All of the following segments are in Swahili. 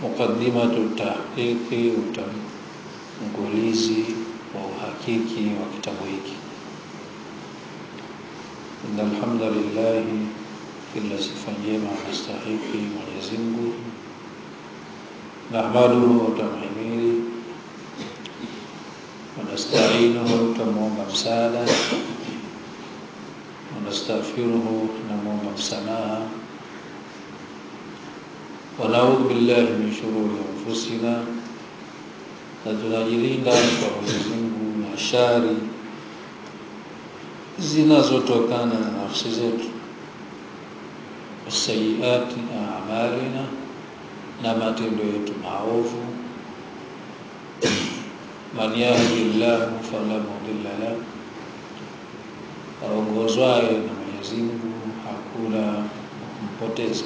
Muqaddimatu tahqiqi, utangulizi wa uhakiki wa kitabu hiki. Inna alhamdulillah, kila sifa njema anastahiki Mwenyezi Mungu, nahmaduhu, utamhimidi, wanasta'inuhu, utamwomba msaada, wanastaghfiruhu, tunamwomba msamaha wanaudhu billahi min shururi anfusina, na tunajilinda kwa Mwenyezi Mungu na shari zinazotokana na nafsi zetu, sayiati amalina, na matendo yetu maovu. Man yahdi llahu fala mudilla lah, aongozwaye na Mwenyezi Mungu hakuna kumpoteza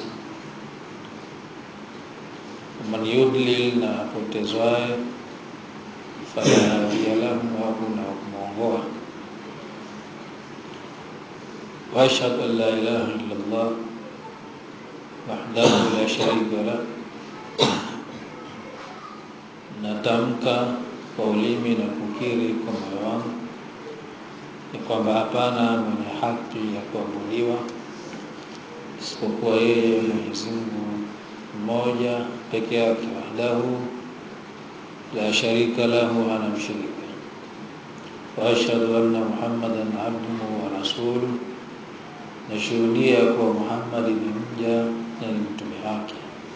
man yudlil, na apotezwaye fala hadiya lahu, hakuna kumwongoa. Wa ashhadu an la ilaha illa Allah wahdahu la sharika lah, natamka kwa ulimi na kukiri kwa moyo wangu ni kwamba hapana mwenye haki ya kuabudiwa isipokuwa yeye Mwenyezi Mungu mmoja peke yake, wahdahu la sharika lahu, hana mshirika. Wa ashhadu anna Muhammadan abduhu wa rasuluh, nashuhudia kuwa Muhammad ni mja na ni mtume wake.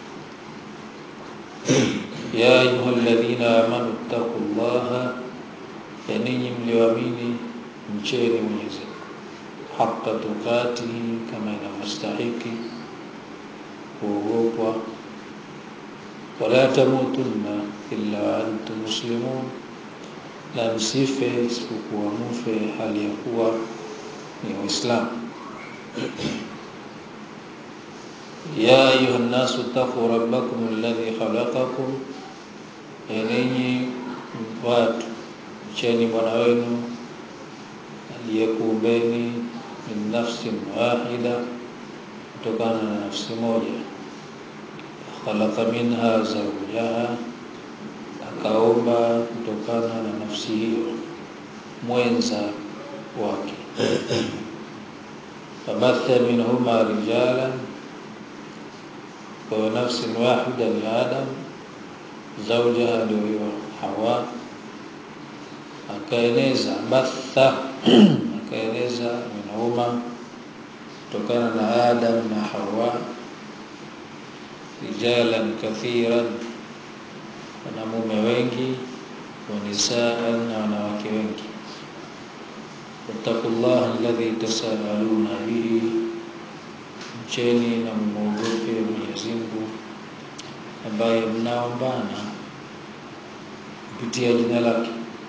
Ya ayuha alladhina amanu ittaqullaha, ya ninyi mlioamini mcheni Mwenyezi Mungu haqqa tukatihi, kama inavyostahiki kuogopwa wala tamutunna illa wa antum muslimun, na msife isipokuwa mufe hali ya kuwa ni Waislamu. Ya ayuha nnasu ttaquu rabbakum alladhi khalaqakum, enenyi watu mcheni Bwana wenu aliyekuumbeni min nafsin wahida, kutokana na nafsi moja khalaqa minha zawjaha, akaumba kutokana na nafsi hiyo mwenza wake. Fabatha minhuma rijalan, kwa nafsin wahida ni Adam, zawjaha ndio hiyo Hawa, akaeneza batha akaeneza minhuma kutokana na Adam na Hawa rijalan kathiran, wanamume wengi, wa nisaan, na wanawake wengi. Wattaqullaha alladhi tasaaluna bihi, mcheni na mwogope Mwenyezi Mungu ambaye mnaombana kupitia jina lake.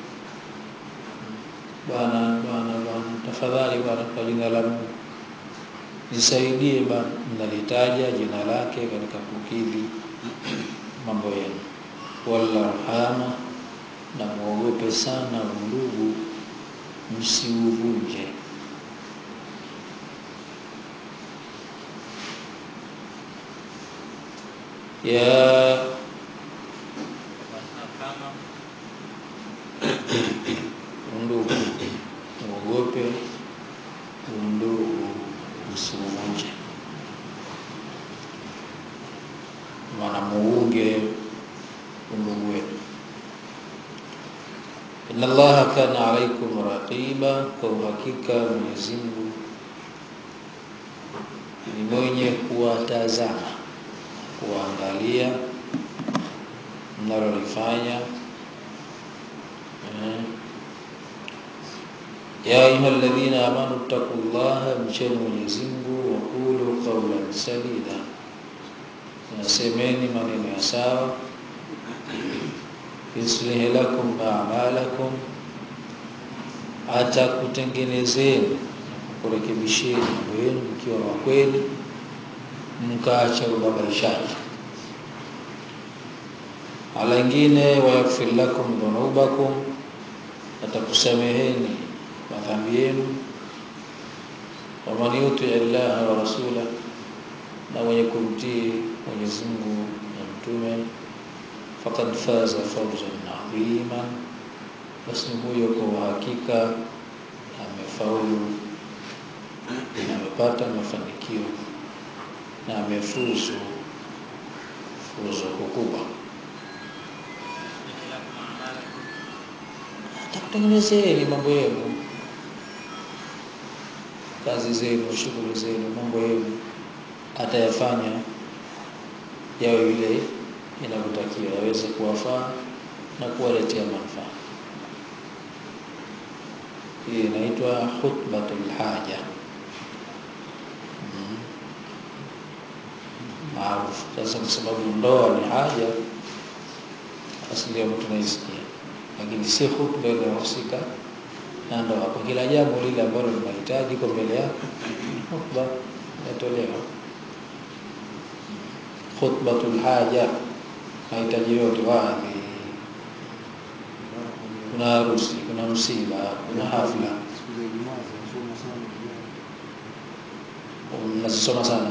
Bwana, Bwana, Bwana, tafadhali Bwana, kwa jina la Mungu nisaidie Bwana, mnalitaja jina lake katika kukidhi mambo yenu. Wallarhama, na mwogope sana undugu, msiuvunje. Ya undugu, mwogope undugu, msiuvunje maana muunge undugu wenu. Inna Allaha kana alaikum raqiba, kwa uhakika Mwenyezi Mungu ni mwenye kuwatazama, kuwaangalia mnalolifanya. Ya ayuha alladhina amanu ittaqullaha, mcheni Mwenyezi Mungu, waqulu qawlan sadida nasemeni maneno ya sawa. Yuslih lakum a'malakum, atakutengenezeni kurekebisheni mambo yenu mkiwa wa kweli, mkaacha ubabaishaji. Ala ingine, wayaghfir lakum dhunubakum, atakusameheni madhambi yenu. Waman yuti llaha wa rasulah na mwenye kumtii Mwenyezi Mungu na mtume faqad faza fawzan adhima, basi huyo kwa uhakika amefaulu na amepata mafanikio na amefuzu fuzo kubwa. Takutengenezeni mambo yenu, kazi zenu, shughuli zenu, mambo yenu atayafanya yawe vile inavyotakiwa, yaweze kuwafaa na kuwaletea manufaa. Hii inaitwa khutbatul haja maarufu. Sasa kwa sababu ndoa ni haja, basi ndio tunaisikia, lakini si khutba inayohusika na ndoa. Kwa kila jambo lile ambalo linahitaji kwa mbele yako, khutba inatolewa. Khutbatul haja mahitaji yote, wadhi, kuna harusi, kuna msiba, kuna hafla, mnazisoma sana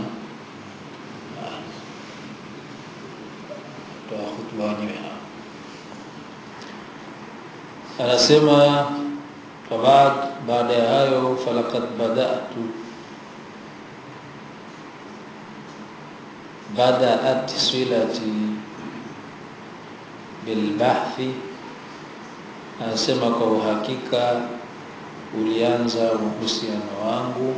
toa khutba wenyewe hao. Anasema fabad, baada ya hayo, falaqad badatu badaat silati bilbahthi, anasema kwa uhakika ulianza uhusiano wangu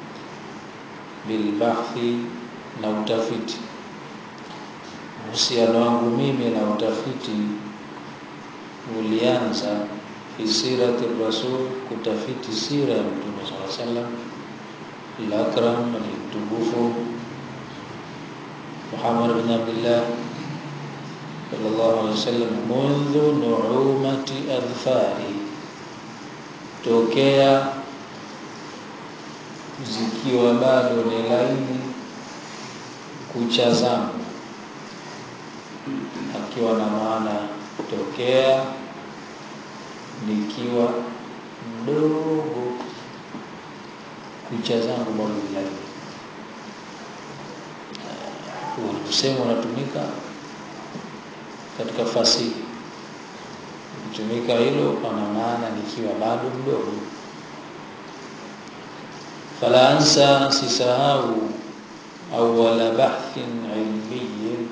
bilbahthi, na utafiti. Uhusiano wangu mimi na utafiti ulianza fi sirati rasul, kutafiti sira ya Mtume sallallahu alaihi wasallam, al-akram al-mtukufu Muhammad bin Abdullah sallallahu alaihi wasallam, mundhu nuumati adhfari, tokea zikiwa bado ni laini kucha zangu, akiwa na maana tokea nikiwa mdogo kucha zangu bado ni laini. Usemo unatumika katika fasihi, kutumika hilo pana maana nikiwa bado mdogo. Fala ansa, sisahau awala bahthin ilmiyin,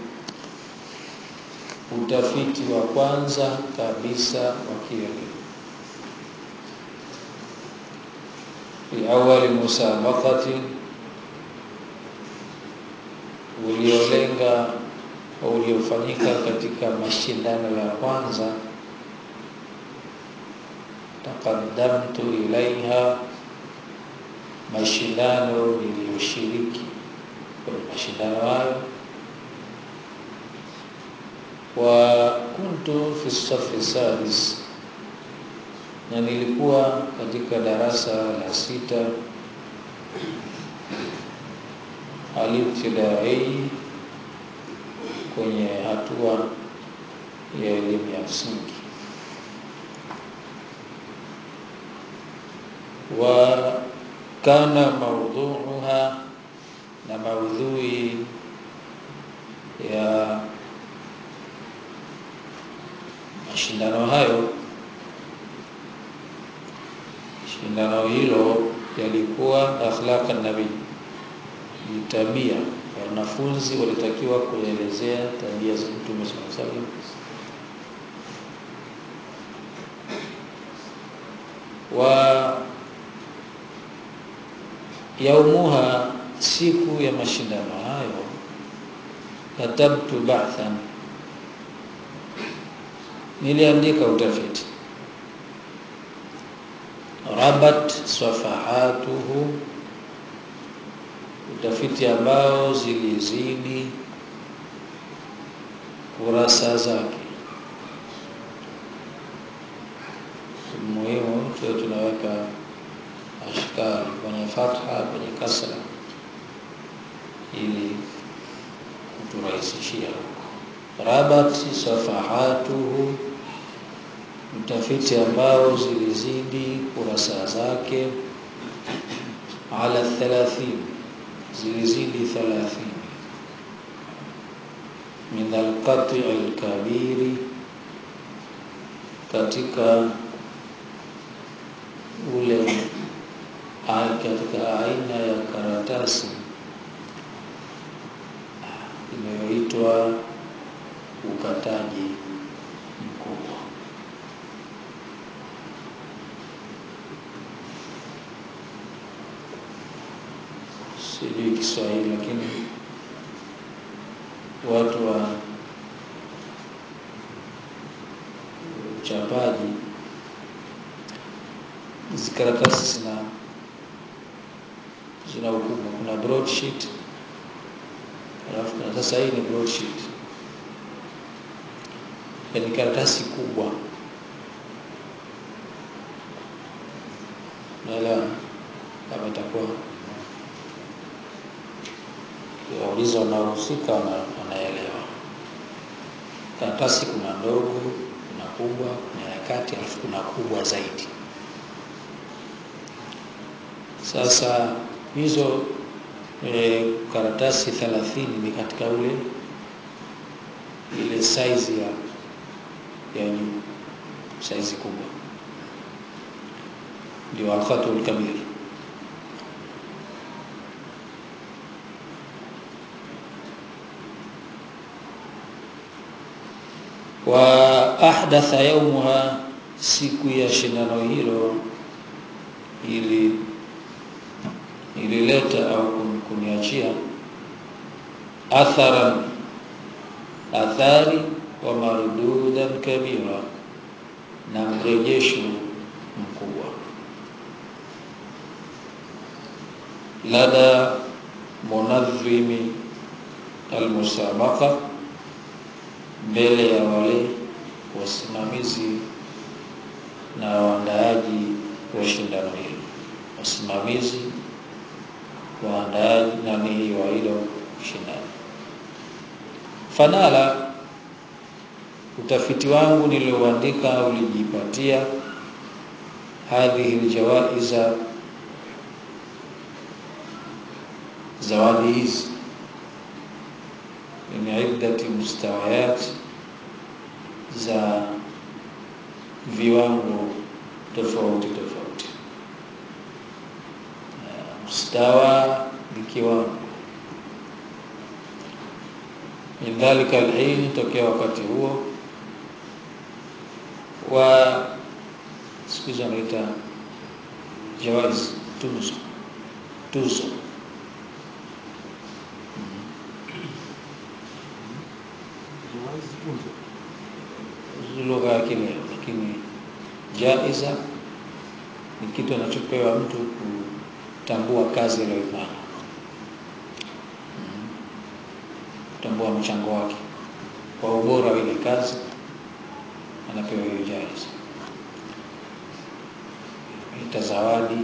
utafiti wa kwanza kabisa wa kielimu fi awali musabaqati, uliolenga uliofanyika katika mashindano ya kwanza taqaddamtu ilaiha, mashindano niliyoshiriki kwenye mashindano hayo. Wa kuntu fi safi sadis, na nilikuwa katika darasa la sita alibtidai, kwenye hatua ya elimu ya msingi. Wa kana maudhuuha, na maudhui ya mashindano hayo, shindano hilo yalikuwa akhlaqa nabii, ni tabia wanafunzi walitakiwa kuelezea tabia za Mtume sallallahu alaihi wasallam wa yaumuha, siku ya mashindano hayo, katabtu bahthan, niliandika utafiti, rabat safahatuhu, utafiti ambao zilizidi kurasa zake. Muhimu tuwe tunaweka ashkali kwenye fatha, kwenye kasra ili kuturahisishia huko. Rabat safahatuhu, utafiti ambao zilizidi kurasa zake, ala thalathini, zilizidi thalathini. min alqati alkabiri, katika ule katika aina ya karatasi inayoitwa ukataji mkubwa. Sijui Kiswahili, lakini watu wa uchapaji hizi karatasi zina zina ukubwa. Kuna broadsheet alafu na sasa hii ni broadsheet, yaani karatasi kubwa, naelewa kama itakuwa wauliza wanaohusika wanaelewa. Karatasi kuna ndogo, kuna kubwa, kuna ya kati, alafu kuna kubwa zaidi. Sasa hizo e, karatasi thelathini ni katika ule ile saizi ya ya juu, saizi kubwa, ndio alkhatul kabir. wa ahdatha yaumuha, siku ya shindano hilo ili ilileta au kuniachia atharan athari wa mardudan kabira, na mrejesho mkubwa lada munadhimi almusabaqa mbele ya wale wasimamizi na waandaaji wa shindano hilo, wasimamizi waandaaji nani wa hilo shindano. Fanala, utafiti wangu nilioandika ulijipatia hadhihi ljawaiza, zawadi hizi min iddati mustawayat za viwango tofauti tofauti. Mustawa ni kiwango. Min dhalika alhin, tokea wakati huo wa siku hizi wanaita jawaiz, tuzo, tuzo lugha ya kileo, lakini jaiza ni kitu anachopewa mtu kutambua kazi aliyoifanya, kutambua mchango wake kwa ubora wa ile kazi, anapewa hiyo jaiza, ita zawadi.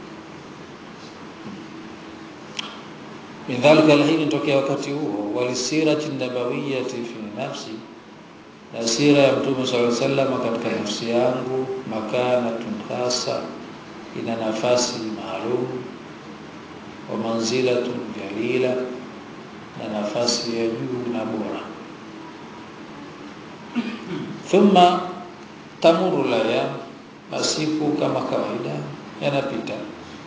Min dhalika alhin, tokea wakati huo, walisirati nabawiyati fi nafsi na sira ya Mtume sallallahu alaihi wasallam katika nafsi yangu, makanatun khasa, ina nafasi maalum, wa manzilatun jalila, na nafasi ya juu na bora. Thumma tamuru layam, masiku kama kawaida yanapita,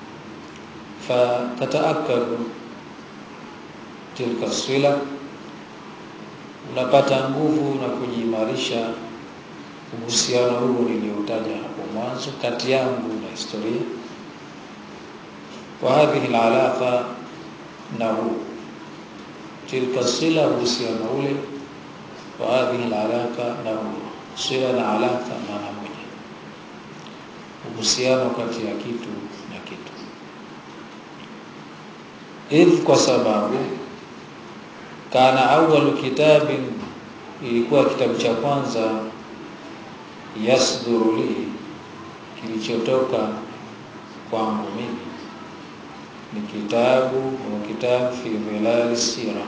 fatataakadu tilka sila unapata nguvu na kujiimarisha uhusiano huo nilioutaja hapo mwanzo kati yangu na historia, wa hadhihi alalaqa, na huu tilka sila, uhusiano ule, wa hadhihi alalaqa, na huu sila na alaqa, maana moja, uhusiano kati ya kitu na kitu, idh, kwa sababu kana awwalu kitabin, ilikuwa kitabu cha kwanza yasduru li, kilichotoka kwangu mimi ni kitabu wa kitabu fi dhilali sira,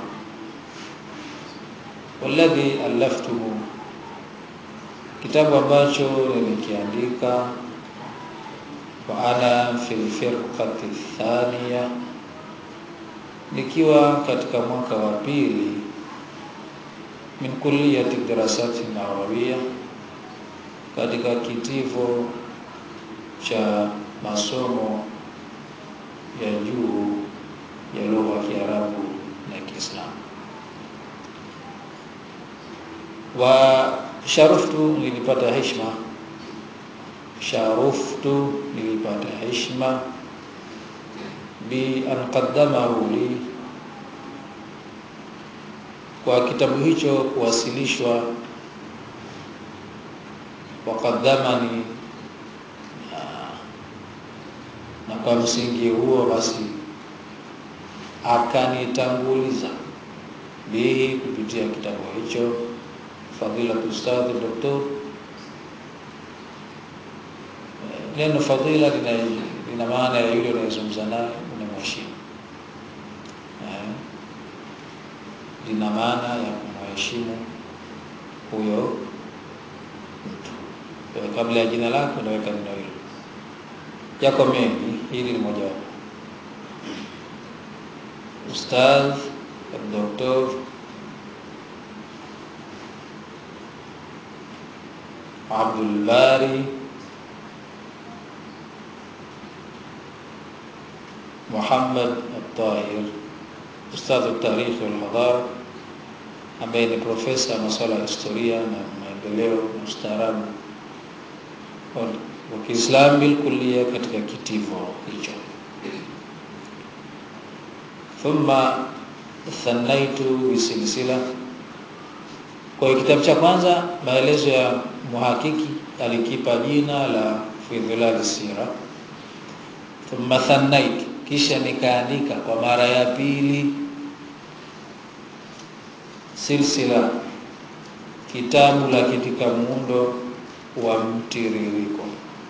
walladhi alaftuhu, kitabu ambacho nilikiandika wa ana fi lfirqati thaniya nikiwa katika mwaka wa pili min kulliyati dirasati nawawiya, katika kitivo cha masomo ya juu ya lugha ya Kiarabu na Kiislamu. Wa sharuftu, nilipata heshima. Sharuftu, nilipata heshima bi an qaddamahu li, kwa kitabu hicho kuwasilishwa. Waqaddamani, na kwa msingi huo basi akanitanguliza bihi, kupitia kitabu hicho fadilatu ustadhi doktor. Neno fadila lina maana ya yule unayezungumza naye unamheshimu, lina maana ya kumheshimu huyo mtu. Kabla ya jina lako unaweka neno hilo. Yako mengi, hili ni moja wapo. Ustadh Doktor Abdul Bari Muhammad At-Tahir, ustadh at-tarikh wal hadara, ambaye ni profesa wa masuala ya historia na maendeleo na ustaarabu wa Kiislamu bil kulliya, katika kitivo hicho. Thumma thanaitu bisilsila, kwa kitabu cha kwanza maelezo ya muhakiki alikipa jina la fi dhilal sira. Thumma thanaitu, kisha nikaandika kwa mara ya pili silsila, kitabu la katika muundo wa mtiririko.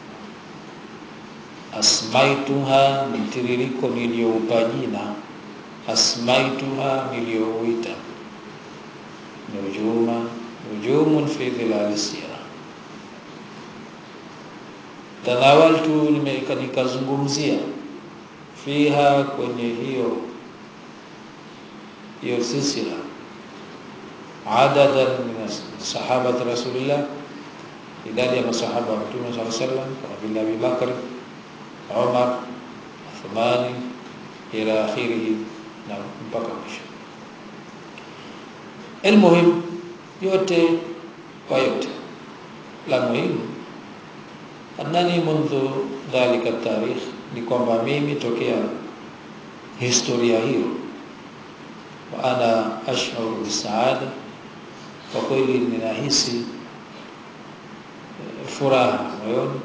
Asmaituha, mtiririko niliyoupa jina asmaituha, niliyouita nujuma nujumun fi dhilal sira. Tanawaltu, nikazungumzia fiha, kwenye hiyo hiyo silsila adadan min sahabati rasulillah idadi ya masahaba wa Mtume sallallahu alaihi wasallam kama vile Abi Bakr, Umar, Uthmani ila akhirih, na mpaka mwisho. Almuhim, yote kwa yote, la muhimu annani mundhu dhalika tarikh, ni kwamba mimi tokea historia hiyo, wa ana ash'uru bisaada, kwa kweli ninahisi furaha moyoni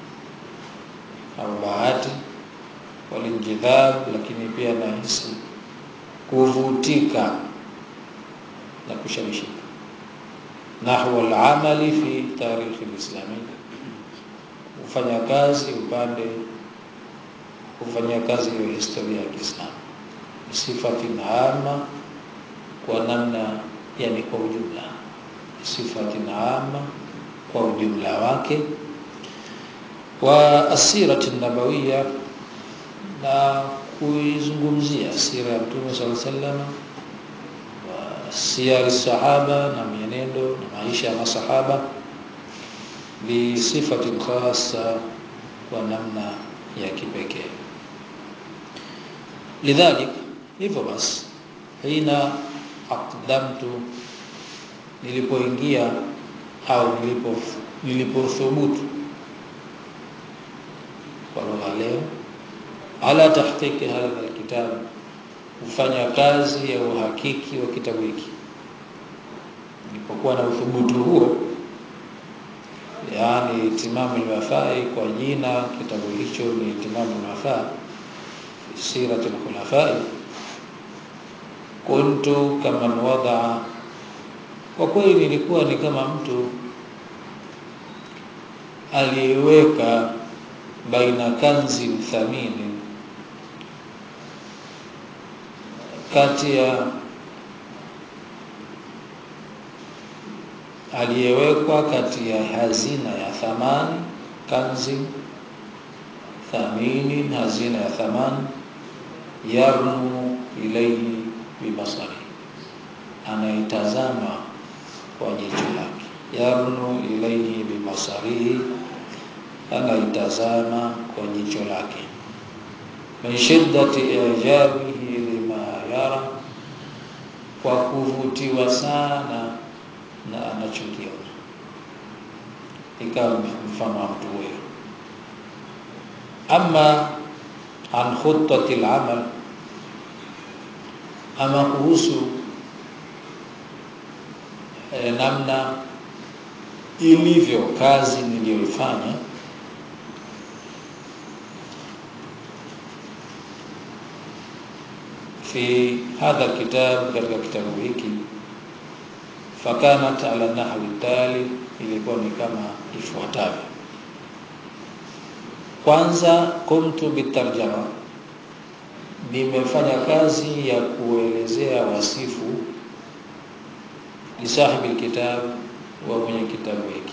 au bahati, walinjidhab, lakini pia nahisi kuvutika na kushawishika nahwa al-amali fi tarikh al-islami, kufanya kazi upande kufanya kazi hiyo historia ya Kiislamu, sifati naama, kwa namna yani, kwa ujumla, sifati naama kwa ujumla wake, wa asirati nabawiya, na kuizungumzia sira ya Mtume sallallahu alaihi wasallam, wa siyari sahaba, na mienendo na maisha ya masahaba, bi sifati khassa, kwa namna ya kipekee. Lidhalik, hivyo basi, hina aqdamtu, nilipoingia au nilipo nilipothubutu kwa lugha leo, ala tahqiqi hadha alkitab, kufanya kazi ya uhakiki wa kitabu hiki. Nilipokuwa na uthubutu huo, yaani itimamu alwafai, kwa jina kitabu hicho ni itimamu alwafai fi sirati alkhulafai, kuntu kama wadaa kwa kweli nilikuwa ni kama mtu aliyeweka baina kanzi mthamini, kati ya aliyewekwa kati ya hazina ya thamani, kanzi thamini, hazina ya thamani, yarnu ilaihi bibasari, anaitazama kwa jicho lake yarnu ilaihi bibasarihi anaitazama kwa jicho lake min shiddati ijabihi lima yara kwa kuvutiwa sana na anachokiona ikawa mfano wa mtu huyo ama an khutati al-amal ama kuhusu eh, namna ilivyo kazi niliyoifanya fi hadha kitab katika kitabu hiki fakanat ala nahwi tali ilikuwa ni kama ifuatavyo kwanza kumtu bitarjama nimefanya kazi ya kuelezea wasifu lisahibi alkitab wa mwenye kitabu hiki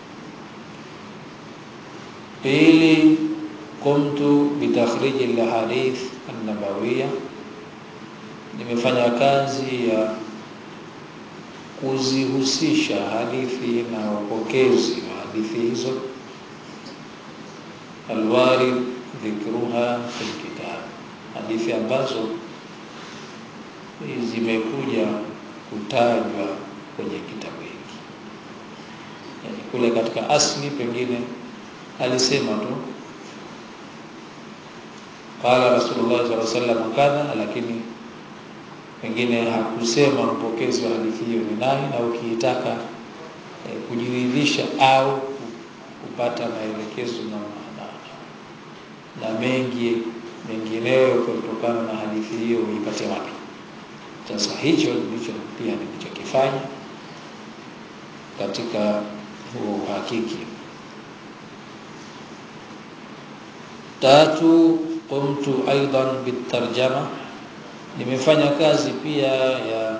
pili kumtu bitakhrij alhadith an-nabawiyya nimefanya kazi ya kuzihusisha hadithi na upokezi wa hadithi hizo alwarid dhikruha fil kitab hadithi ambazo zimekuja kutajwa kwenye kitabu hiki yani kule katika asli pengine alisema tu qala rasulullah sallallahu alaihi wasallam kadha lakini pengine hakusema mpokezi wa hadithi hiyo ni nani na ukiitaka eh, kujiridhisha au kupata maelekezo na, na, na mengi mengineyo kutokana na hadithi hiyo uipate wapi sasa hicho ndicho pia nilichokifanya katika huo uhakiki tatu qumtu aidan bitarjama nimefanya kazi pia ya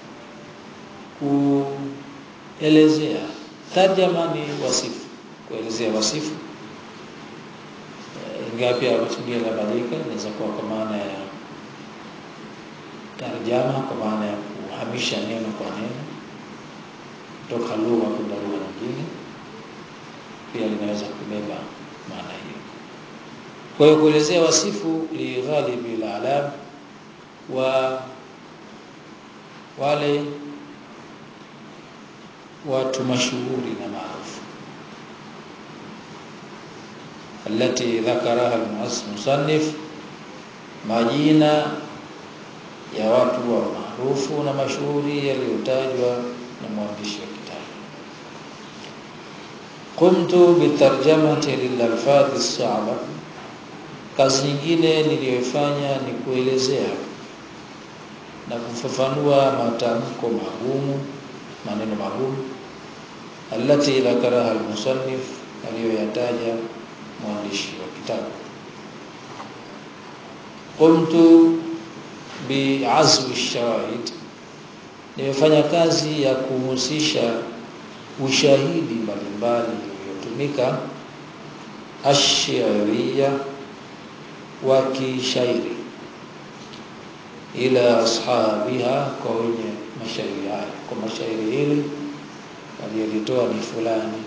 kuelezea tarjama ni wasifu kuelezea wasifu ingawa pia kutumia labadika inaweza kuwa kwa maana ya tarjama kwa maana ya kuhamisha neno kwa neno kutoka lugha kwenda lugha nyingine pia linaweza kubeba maana hiyo kwa hiyo kuelezea wasifu li ghalibi al-alam wa wale watu mashuhuri na maarufu التي ذكرها المصنف majina ya watu wa maarufu na mashuhuri yaliyotajwa na mwandishi wa kitabu qumtu bitarjamati lilalfadhi as-sa'ba kazi nyingine niliyoifanya ni kuelezea na kufafanua matamko magumu maneno magumu alati dhakaraha al-musannif aliyoyataja mwandishi wa kitabu qumtu bi'azwi shahid nimefanya kazi ya kuhusisha ushahidi mbalimbali uliotumika ashiria wa kishairi ila ashabiha kwa wenye mashairi haya kwa mashairi hili aliyolitoa ni fulani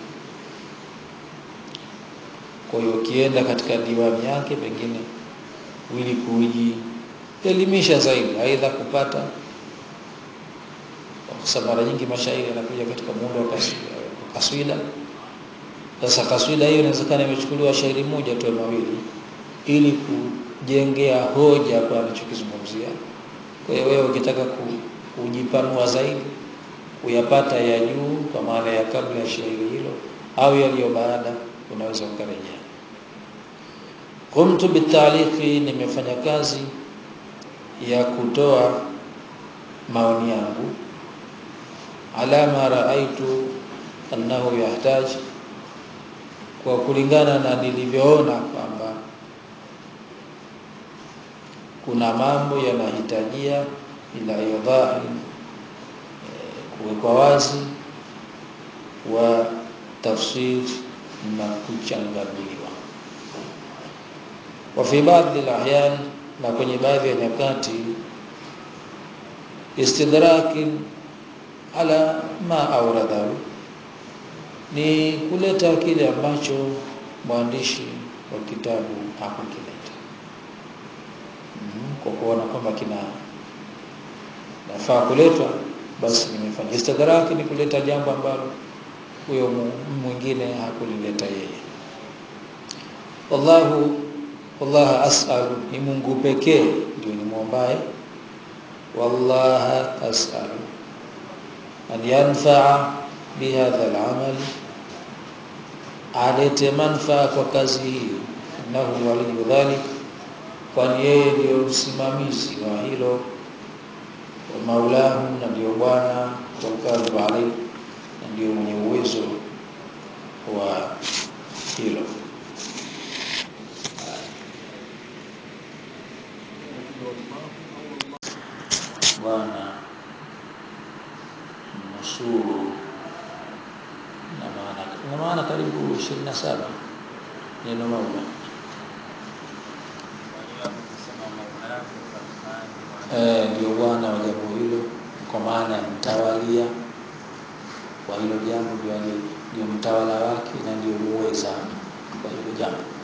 kwa hiyo ukienda katika diwani yake pengine ili kujielimisha zaidi aidha kupata kwa sababu mara nyingi mashairi yanakuja katika muundo wa kaswida sasa kaswida hiyo inawezekana imechukuliwa shairi moja tu mawili ili kujengea hoja kwa anachokizungumzia kwa hiyo wewe ukitaka kujipanua zaidi kuyapata ya juu kwa maana ya kabla ya shairi hilo au yaliyo baada unaweza ukarejea qumtu bitaliqi nimefanya kazi ya kutoa maoni yangu ala ma raaitu annahu yahtaj kwa kulingana na nilivyoona kwamba kuna mambo yanahitajia ila yadhahi kuwekwa wazi wa tafsir na kuchanganuliwa wa fi baadhi al na kwenye baadhi ya nyakati istidraki ala ma auradhahu ni kuleta kile ambacho mwandishi wa kitabu hakukileta mm, kwa kuona kwamba kina nafaa kuletwa basi nimefanya istidraki ni kuleta jambo ambalo huyo mwingine hakulileta yeye wallahu wallaha as'alu ni Mungu pekee ndio ni muombaye wallaha as'alu an yanfa'a bihadha al-amal alete manfaa kwa kazi hii innahu waliyu dhalik kwani yeye ndiyo msimamizi wa hilo wa maulahu na ndio bwana walqadhibu alayhi na ndio mwenye uwezo wa hilo bwana mnusuru na maana na maana karibu 27 neno maula eh ndio bwana wa jambo hilo kwa maana ya mtawalia kwa hilo jambo ndio ndio mtawala wake na ndio muweza kwa hilo jambo